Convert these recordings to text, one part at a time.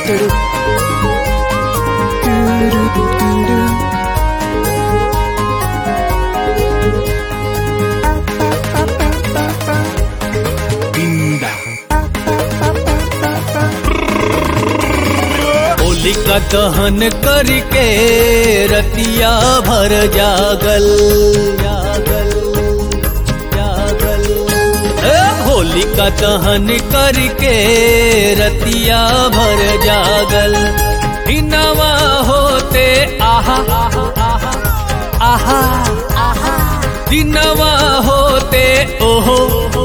होलिका दहन करके रतिया भर जागल जागल जागल ए, होलिका दहन करके रतिया भर जागल हिनवा होते आहा आहा आहा दिनवा होते ओहो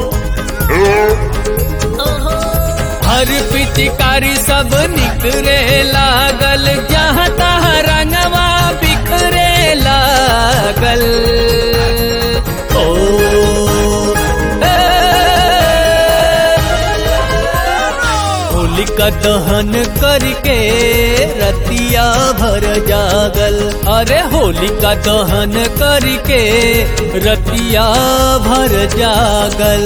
हर पिचकारी सब निकरे लागल जहाँ तहाँ रंगवा बिखरे लागल ओ ए, होलिका दहन करके रतिया भर जागल अरे होलिका दहन करके रतिया भर जागल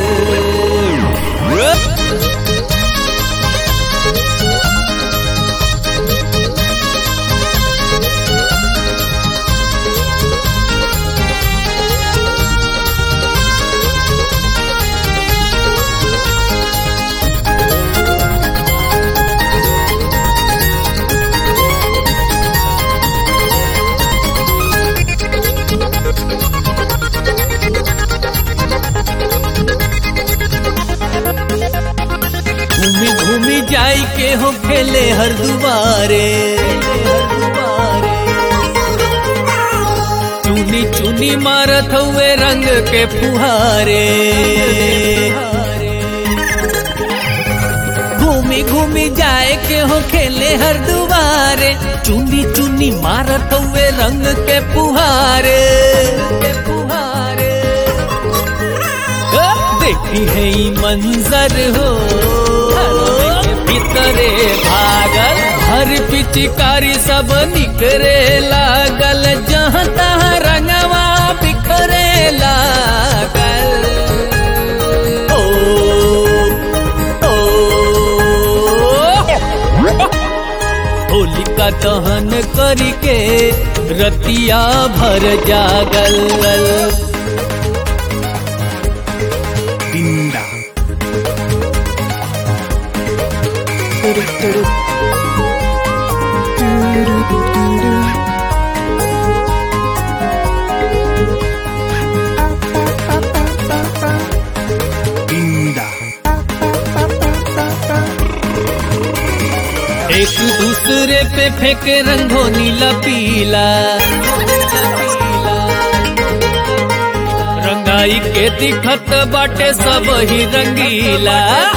घूमी घूमी जाई के हो खेले हर दुबारे चुनी चुनी मारत हुए रंग के फुहारे घूमी घूमी जाए के हो खेले हर दुबारे चुनी चुनी मारत हुए रंग के फुहारे के फुहारे देखी है ई मंजर हो भीतरे भागल हर पिचकारी सब निकरे लागल जहाँ तहाँ रंगवा बिखरे लागल ओ ओ होलिका दहन करके रतिया भर जागल Linda. Linda. एक दूसरे पे फेंके रंगो नीला पीला रंगाई के दिखत बाटे सब ही रंगीला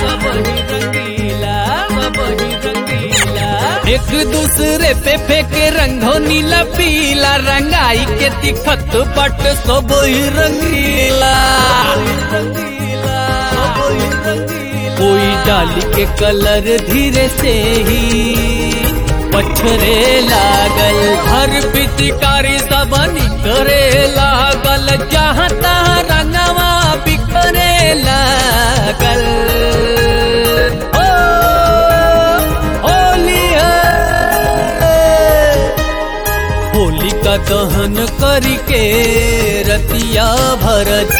एक दूसरे पे फेंके रंगो नीला पीला रंगाई के दिखत बाटे सब ही रंगीला कोई डाली के कलर धीरे से ही पछरे लागल हर पिचकारी सब निकरे लागल जहाँ तहाँ रंगवा बिखरे लागल ओ, होली है होलिका दहन करके रतिया भरत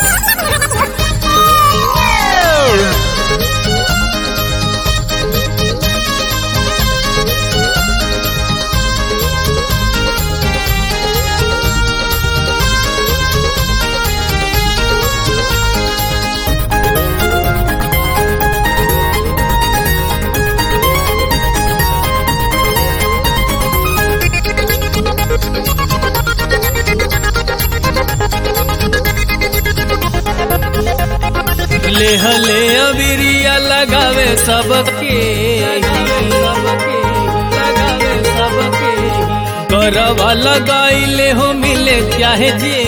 ले हले अबिरिया लगावे सबके करवा लगाइले हो मिले चाहे जे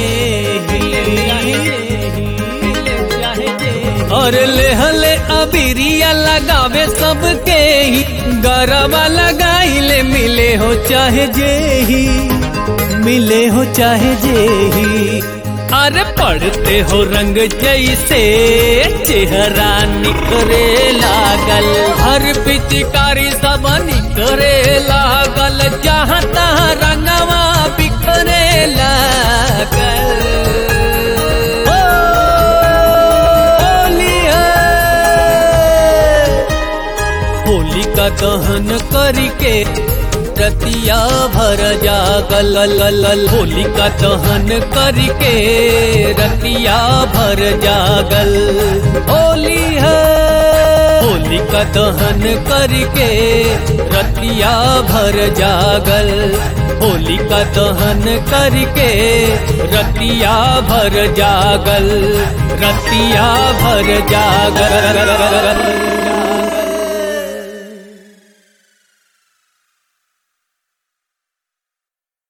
और ले हले अबिरिया लगावे सबके ही गरबा लगाइले मिले हो चाहे जे ही मिले हो चाहे जे ही अरे पढ़ते हो रंग जैसे चेहरा निकरे लागल हर पिचकारी सब निकरे लागल जहाँ तहाँ रंगवा बिखरे लागल होली है होली का दहन करके रतिया भर जागल लल होली का दहन करके रतिया भर जागल होली है होली का दहन करके रतिया भर जागल होली का दहन करके रतिया भर जागल रतिया भर जागल